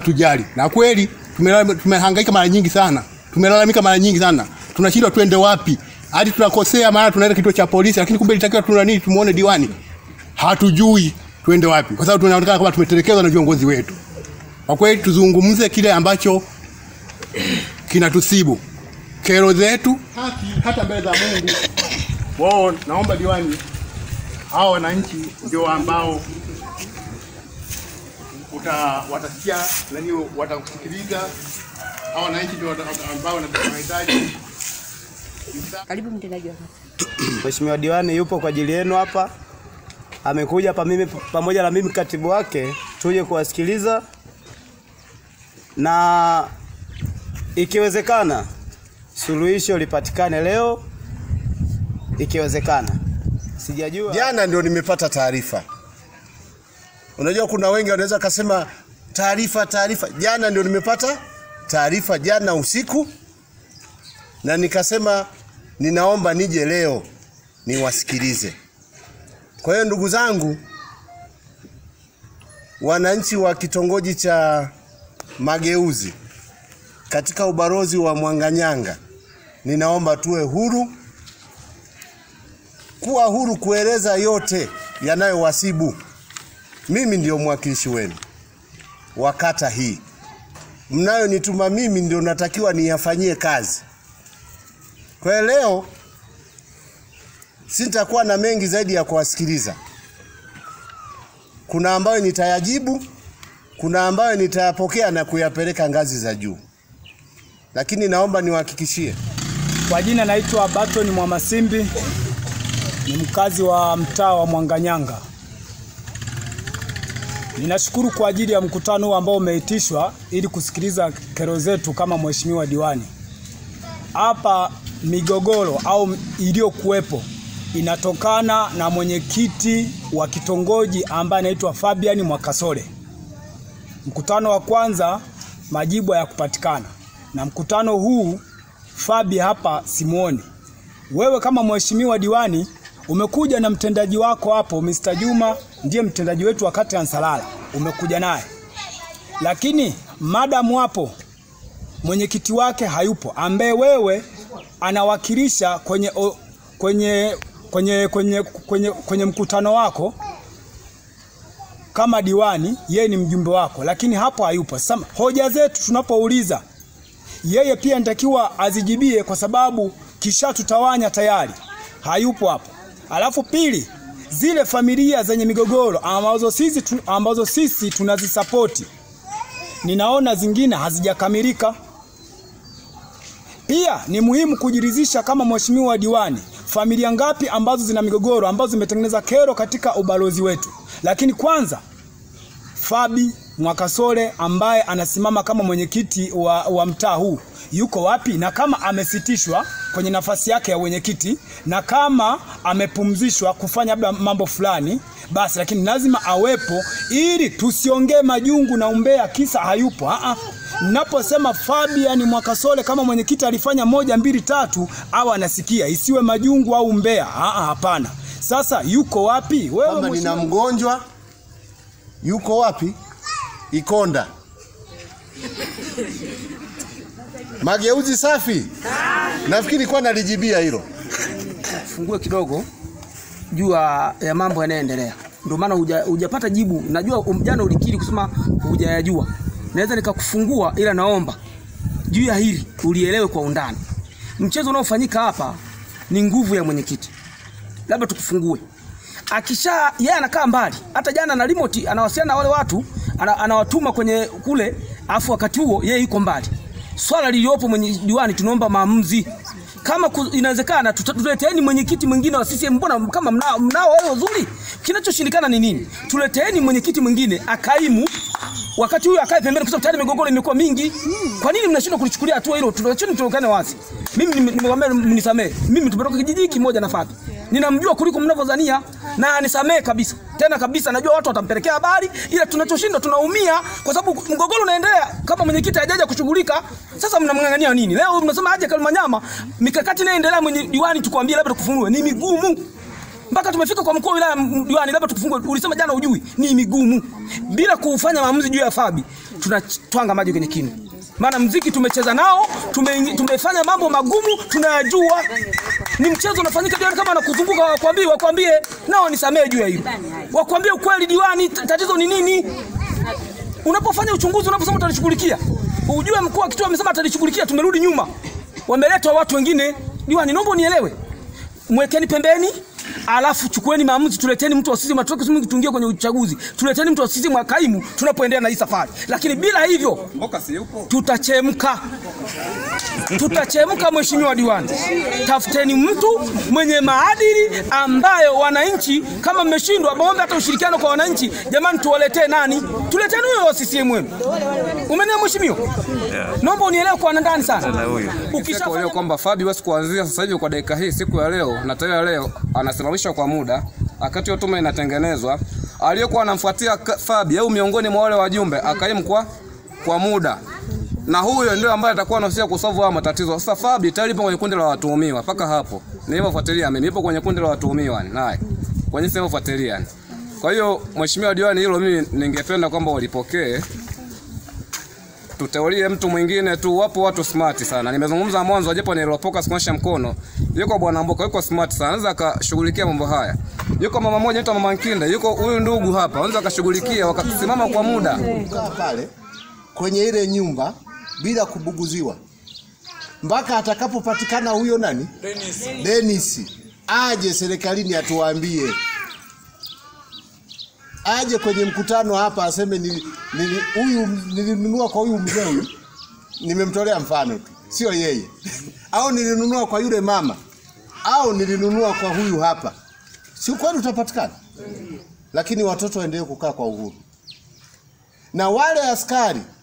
hatujali. Na kweli tumelala- tumehangaika mara nyingi sana, tumelalamika mara nyingi sana, tunashindwa twende wapi, hadi tunakosea, maana tunaenda kituo cha polisi, lakini kumbe ilitakiwa tuna nini, tumuone diwani. Hatujui twende wapi, kwa sababu tunaonekana kama tumetelekezwa na viongozi wetu. Kwa kweli tuzungumze kile ambacho kinatusibu, kero zetu, haki hata mbele za Mungu. Wao naomba diwani, hao wananchi ndio ambao uta watasikia nani, watakusikiliza. Hao wananchi ndio wata- ambao wanahitaji Karibu mtendaji wa kata. Mheshimiwa diwani yupo kwa ajili yenu hapa, amekuja hapa mimi pamoja na mimi katibu wake tuje kuwasikiliza na ikiwezekana suluhisho lipatikane leo, ikiwezekana. Sijajua Jana ndio nimepata taarifa. Unajua kuna wengi wanaweza kasema taarifa taarifa. Jana ndio nimepata taarifa jana usiku, na nikasema ninaomba nije leo niwasikilize. Kwa hiyo ndugu zangu, wananchi wa kitongoji cha Mageuzi katika ubalozi wa Mwanganyanga, ninaomba tuwe huru kuwa huru kueleza yote yanayowasibu. Mimi ndio mwakilishi wenu wa kata hii, mnayonituma mimi ndio natakiwa niyafanyie kazi. Kwa hiyo leo sitakuwa na mengi zaidi ya kuwasikiliza. Kuna ambayo nitayajibu, kuna ambayo nitayapokea na kuyapeleka ngazi za juu, lakini naomba niwahakikishie Kwa jina naitwa Baton Mwamasimbi, ni mkazi wa mtaa wa Mwanganyanga. Ninashukuru kwa ajili ya mkutano huu ambao umeitishwa ili kusikiliza kero zetu kama mheshimiwa diwani. Hapa migogoro au iliyokuwepo inatokana na mwenyekiti wa kitongoji ambaye anaitwa Fabian Mwakasole. Mkutano wa kwanza majibu hayakupatikana, na mkutano huu Fabi hapa simuoni. Wewe kama mheshimiwa diwani umekuja na mtendaji wako hapo, Mr. Juma ndiye mtendaji wetu wa kata ya Nsalala, umekuja naye, lakini madamu hapo mwenyekiti wake hayupo, ambaye wewe anawakilisha kwenye, o, kwenye, kwenye, kwenye, kwenye, kwenye mkutano wako kama diwani, yeye ni mjumbe wako, lakini hapo hayupo. Sasa hoja zetu tunapouliza yeye pia anatakiwa azijibie kwa sababu kisha tutawanya tayari, hayupo hapo. Alafu pili, zile familia zenye migogoro ambazo sisi, tu, ambazo sisi tunazisapoti, ninaona zingine hazijakamilika. Pia ni muhimu kujiridhisha kama mheshimiwa diwani, familia ngapi ambazo zina migogoro ambazo zimetengeneza kero katika ubalozi wetu. Lakini kwanza Fabi Mwakasole ambaye anasimama kama mwenyekiti wa, wa mtaa huu yuko wapi? Na kama amesitishwa kwenye nafasi yake ya mwenyekiti na kama amepumzishwa kufanya labda mambo fulani, basi lakini lazima awepo ili tusiongee majungu na umbea kisa hayupo. Aa, naposema Fabian Mwakasole kama mwenyekiti alifanya moja mbili tatu, au anasikia isiwe majungu au umbea. Aa, hapana. Sasa yuko wapi wewe kwamba nina mheshimiwa? mgonjwa yuko wapi? Ikonda. Mageuzi safi. Nafikiri kwa nalijibia hilo. fungue kidogo juu ya ya mambo yanayoendelea. Ndio maana huja- hujapata jibu. Najua um- jana ulikiri kusema hujayajua, naweza nikakufungua, ila naomba juu ya hili ulielewe kwa undani. Mchezo unaofanyika hapa ni nguvu ya mwenyekiti, labda tukufungue. Akisha yeye anakaa mbali, hata jana na remote anawasiliana na wale watu, ana, anawatuma kwenye kule, afu wakati huo yeye yuko mbali. Swala liliopo mwenye diwani, tunaomba maamuzi kama ku- inawezekana tuta- tuleteeni mwenyekiti mwingine wa CCM. Mbona kama mnao mnao wao wazuri, kinachoshindikana ni nini? Tuleteeni mwenyekiti mwingine akaimu, wakati huyu akae pembeni, kwa sababu tayari migogoro imekuwa mingi. Kwa nini mnashindwa kulichukulia hatua hilo? Tuacheni tuokane wazi. Mimi nime- nimewaambia mnisamee, mimi tumetoka kijiji kimoja na Fabi, ninamjua kuliko mnavyodhania na nisamee kabisa, tena kabisa. Najua watu watampelekea habari, ila tunachoshindwa tunaumia kwa sababu mgogoro unaendelea. Kama mwenyekiti hajaja kushughulika, sasa mnamng'ang'ania nini? Leo mnasema aje Kalimanyama, mikakati inaendelea, mwenye diwani tukwambie labda tukufungue, ni migumu mpaka tumefika kwa mkuu wa wilaya m- diwani, labda tukufungue. Ulisema jana ujui, ni migumu bila kufanya maamuzi juu ya Fabi. tunatwanga maji kwenye kinu. Maana mziki tumecheza nao, tume, tumefanya mambo magumu tunayajua. Ni mchezo unafanyika diwani, kama anakuzunguka wakwambie, wakwambie nao nisamee juu ya hilo, wakwambie ukweli diwani, t- tatizo ni nini? Unapofanya uchunguzi, unaposema utalishughulikia, ujue mkuu wa kituo amesema atalishughulikia, tumerudi nyuma, wameletwa watu wengine. Diwani, naomba unielewe, mwekeni pembeni alafu chukueni maamuzi, tuleteni mtu wa CCM, atoke CCM tuingie kwenye uchaguzi, tuleteni mtu wa CCM wa kaimu tunapoendelea na hii safari. Lakini bila hivyo tutachemka, tutachemka. Mheshimiwa diwani, tafuteni mtu mwenye maadili ambayo wananchi, kama mmeshindwa, maombe hata ushirikiano kwa wananchi. Jamani, tuwaletee nani? Tuleteni huyo wa CCM wenu. Umenielewa mheshimiwa? Naomba unielewe kwa ndani sana. Ukisha kwa hiyo kwamba Fabi basi kuanzia sasa hivi kwa dakika hii siku ya leo na tarehe ya leo anasimamishwa kwa muda, wakati hiyo tume inatengenezwa. Aliyekuwa anamfuatia Ka- Fabi au miongoni mwa wale wajumbe akaimu kwa kwa muda, na huyo ndio ambaye atakuwa anahusika kusolve haya matatizo. Sasa Fabi tayari yupo kwenye kundi la watuhumiwa mpaka hapo nilivyofuatilia mimi, yupo kwenye kundi la watuhumiwa yani, naye kwenye sehemu fuatilia yani. Kwa hiyo mheshimiwa diwani, hilo mimi ningependa kwamba walipokee tuteulie mtu mwingine tu. Wapo watu smart sana, nimezungumza mwanzo, japo nilopoka sikuonyesha mkono. Yuko bwana Mboka, yuko smart sana, anaweza akashughulikia mambo haya. Yuko mama mmoja anaitwa mama Nkinda, yuko huyu ndugu hapa, anaweza akashughulikia wakasimama kwa muda. kukaa pale kwenye ile nyumba bila kubuguziwa mpaka atakapopatikana huyo nani Dennis. Dennis aje serikalini atuambie, aje kwenye mkutano hapa aseme nili- nili- huyu nilinunua kwa huyu mzee huyu, nimemtolea mfano tu, sio yeye au nilinunua kwa yule mama au nilinunua kwa huyu hapa, si kweli utapatikana, lakini watoto waendelee kukaa kwa uhuru na wale askari